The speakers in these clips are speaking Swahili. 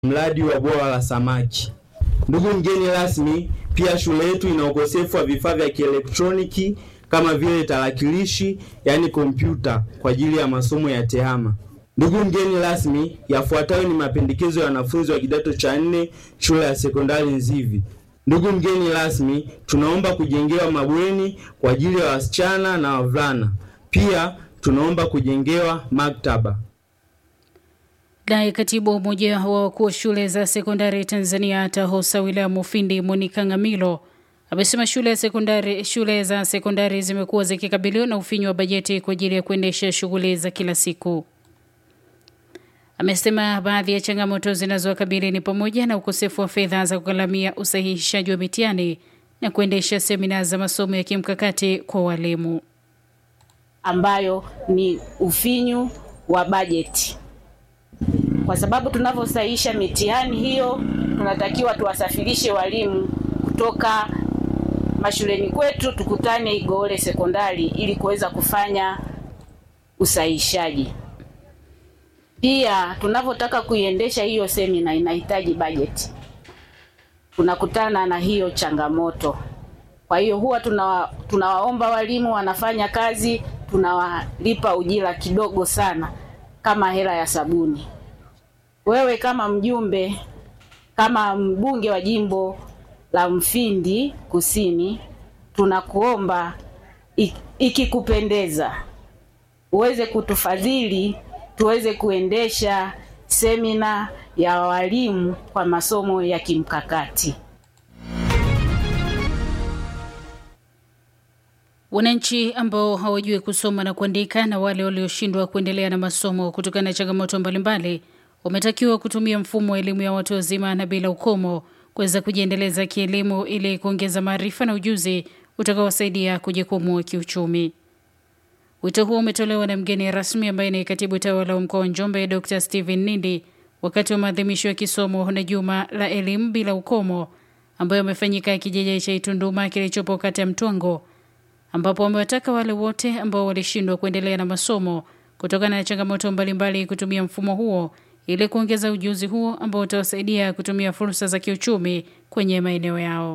mradi wa bwawa la samaki. Ndugu mgeni rasmi, pia shule yetu ina ukosefu wa vifaa vya kielektroniki kama vile tarakilishi, yaani kompyuta kwa ajili ya masomo ya tehama. Ndugu mgeni rasmi, yafuatayo ni mapendekezo ya wanafunzi wa kidato cha nne shule ya sekondari Nzivi. Ndugu mgeni rasmi, tunaomba kujengewa mabweni kwa ajili ya wasichana na wavulana. Pia tunaomba kujengewa maktaba. Naye katibu umoja wa wakuu wa shule za sekondari Tanzania TAHOSA wilaya Mufindi Monica Ngamilo amesema shule ya sekondari shule za sekondari zimekuwa zikikabiliwa na ufinyu wa bajeti kwa ajili ya kuendesha shughuli za kila siku. Amesema baadhi ya changamoto zinazowakabili ni pamoja na ukosefu wa fedha za kugharamia usahihishaji wa mitihani na kuendesha semina za masomo ya kimkakati kwa walimu, ambayo ni ufinyu wa bajeti kwa sababu tunavyosahihisha mitihani hiyo, tunatakiwa tuwasafirishe walimu kutoka mashuleni kwetu, tukutane Igoole sekondari ili kuweza kufanya usahihishaji. Pia tunavyotaka kuiendesha hiyo semina inahitaji bajeti, tunakutana na hiyo changamoto. Kwa hiyo huwa tunawa, tunawaomba walimu wanafanya kazi, tunawalipa ujira kidogo sana kama hela ya sabuni. Wewe kama mjumbe, kama mbunge wa jimbo la Mfindi Kusini, tunakuomba ikikupendeza uweze kutufadhili tuweze kuendesha semina ya walimu kwa masomo ya kimkakati. Wananchi ambao hawajui kusoma na kuandika na wale walioshindwa kuendelea na masomo kutokana na changamoto mbalimbali wametakiwa kutumia mfumo wa elimu ya watu wazima na bila ukomo kuweza kujiendeleza kielimu ili kuongeza maarifa na ujuzi utakaowasaidia kujikwamua kiuchumi. Wito huo umetolewa na mgeni rasmi ambaye ni katibu tawala wa mkoa wa Njombe Dr. Stephen Nindi wakati wa maadhimisho ya kisomo na juma la elimu bila ukomo ambayo yamefanyika kijiji cha Itunduma kilichopo kata ya Mtwango ambapo wamewataka wale wote ambao walishindwa kuendelea na masomo kutokana na changamoto mbalimbali kutumia mfumo huo ili kuongeza ujuzi huo ambao utawasaidia kutumia fursa za kiuchumi kwenye maeneo yao.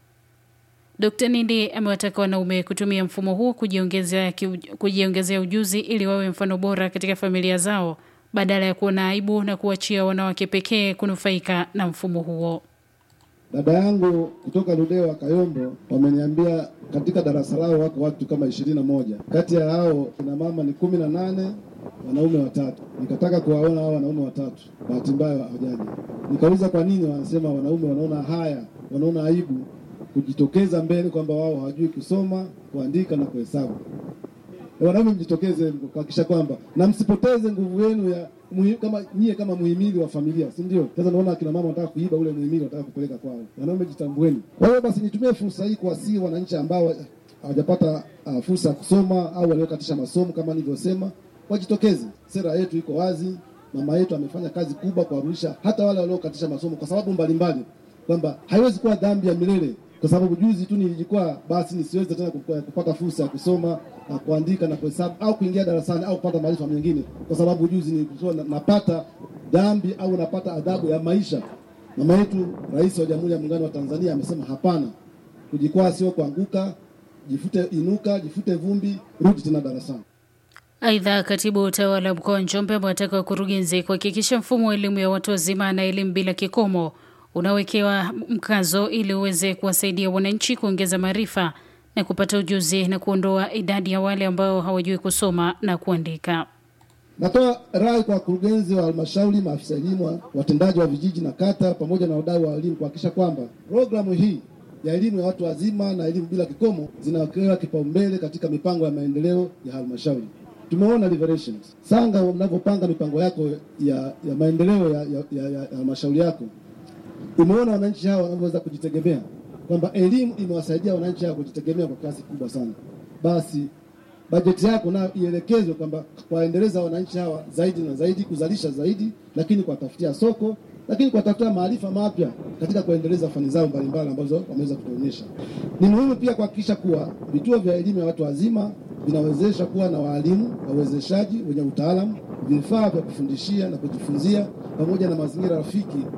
Dkt. Nindi amewataka wanaume kutumia mfumo huo kujiongezea kujiongezea ujuzi ili wawe mfano bora katika familia zao badala ya kuona aibu na kuachia wanawake pekee kunufaika na mfumo huo. Dada yangu kutoka Ludewa Kayombo wameniambia katika darasa lao wako watu kama ishirini na moja. Kati ya hao kina mama ni kumi na nane, wanaume watatu. Nikataka kuwaona hao wanaume watatu, bahati mbaya hawajaja. Nikauliza kwa nini, wanasema wanaume wanaona haya, wanaona aibu kujitokeza mbele kwamba wao hawajui kusoma, kuandika na kuhesabu. Wanaume mjitokeze kuhakikisha kwamba na msipoteze nguvu yenu ya muhi, kama nyie kama muhimili wa familia, si ndio? Sasa naona akina mama wanataka kuiba ule muhimili, wanataka kupeleka kwao. Wanaume jitambueni. Kwa hiyo basi nitumie fursa hii kuwasihi wananchi ambao hawajapata uh, fursa ya kusoma au waliokatisha masomo kama nilivyosema, wajitokeze. Sera yetu iko wazi, mama yetu amefanya kazi kubwa kuwarudisha hata wale waliokatisha masomo kwa sababu mbalimbali, kwamba haiwezi kuwa dhambi ya milele kwa sababu juzi tu nilijikwaa, basi nisiweze tena kupata fursa ya kusoma na kuandika na kuhesabu au kuingia darasani au kupata maarifa mengine, kwa sababu juzi nilikuwa napata dhambi au napata adhabu ya maisha. Mama yetu Rais wa Jamhuri ya Muungano wa Tanzania amesema hapana, kujikwaa sio kuanguka, jifute, inuka, jifute vumbi, rudi tena darasani. Aidha, katibu utawala mkoa wa Njombe amewataka wakurugenzi kuhakikisha mfumo wa elimu ya watu wazima na elimu bila kikomo unawekewa mkazo ili uweze kuwasaidia wananchi kuongeza maarifa na kupata ujuzi na kuondoa idadi ya wale ambao hawajui kusoma na kuandika. Natoa rai kwa wakurugenzi wa halmashauri, maafisa elimu, watendaji wa vijiji na kata, pamoja na wadau wa elimu kuhakikisha kwamba programu hii ya elimu ya watu wazima na elimu bila kikomo zinawekewa kipaumbele katika mipango ya maendeleo ya halmashauri. Tumeona Liberations Sanga, mnavyopanga mipango yako ya, ya maendeleo ya halmashauri ya, ya, ya yako umeona wananchi hawa wanavyoweza kujitegemea, kwamba elimu imewasaidia wananchi hawa kujitegemea kwa kiasi kubwa sana. Basi bajeti yako nayo ielekezwe kwamba kuwaendeleza wananchi hawa zaidi na zaidi, kuzalisha zaidi, lakini kuwatafutia soko, lakini kuwatafutia maarifa mapya katika kuendeleza fani zao mbalimbali ambazo wameweza kutuonyesha. Ni muhimu pia kuhakikisha kuwa vituo vya elimu ya watu wazima vinawezesha kuwa na waalimu wawezeshaji wenye utaalamu vifaa vya kufundishia na kujifunzia pamoja na mazingira rafiki